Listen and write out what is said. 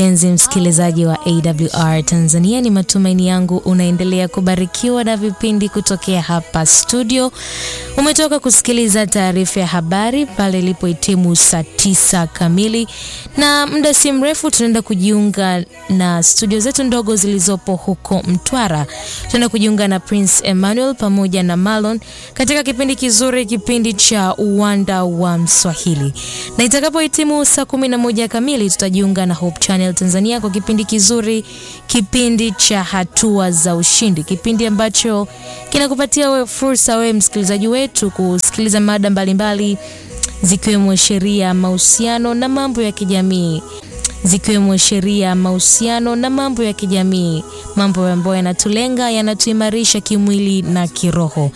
Mpenzi msikilizaji wa AWR Tanzania, ni matumaini yangu unaendelea kubarikiwa na vipindi kutokea hapa studio. Umetoka kusikiliza taarifa ya habari pale ilipohitimu saa tisa kamili, na muda si mrefu tunaenda kujiunga na studio zetu ndogo zilizopo huko Mtwara. Tunaenda kujiunga na Prince Emmanuel pamoja na Marlon katika kipindi kizuri, kipindi cha uwanda wa Mswahili, na itakapohitimu saa kumi na moja kamili tutajiunga na Hope Channel Tanzania kwa kipindi kizuri, kipindi cha hatua za ushindi, kipindi ambacho kinakupatia we fursa wewe msikilizaji wetu kusikiliza mada mbalimbali zikiwemo sheria, mahusiano na mambo ya kijamii zikiwemo sheria, mahusiano na mambo ya kijamii, mambo ambayo yanatulenga, yanatuimarisha kimwili na kiroho.